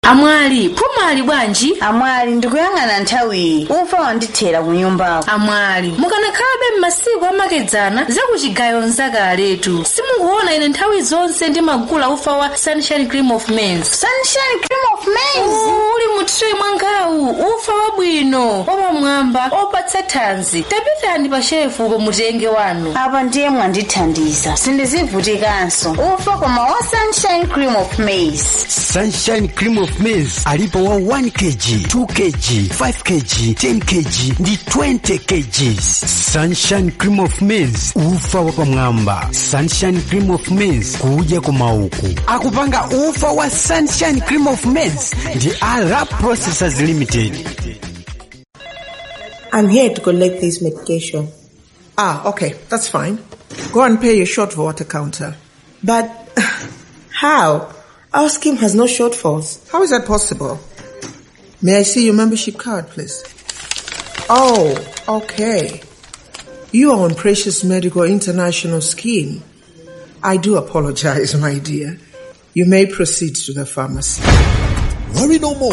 amwali muli bwanji amwali ndikuyang'ana nthawiyi ufa wandithera ku nyumbako amwali mukanakhalabe m'masiku amakedzana zakuchigayo nzakaletu simukuona ine nthawi zonse ndimagula ufa wa sunshine cream of maize sunshine cream of maize uli mu tray mwangawu ufa wabwino wapamwamba opatsa thanzi tapitani pa shefu pomutenge wanu apa ndiye mwandithandiza sindizivutikanso ufa koma wa sunshine cream of maize sunshine cream of maize alipo wa 1 kg 2 kg 5 kg 10 kg ndi 20 kg sunshine cream of maize ufa wapamwamba sunshine cream of maize kudya kumauku akupanga ufa wa sunshine cream of maize ndi arab processors limited I'm here to collect this medication. Ah, okay, that's fine. Go and pay your short for water counter. But how? Our scheme has no shortfalls. How is that possible? May I see your membership card, please? Oh, okay. You are on Precious Medical International Scheme. I do apologize, my dear. You may proceed to the pharmacy. Worry no more.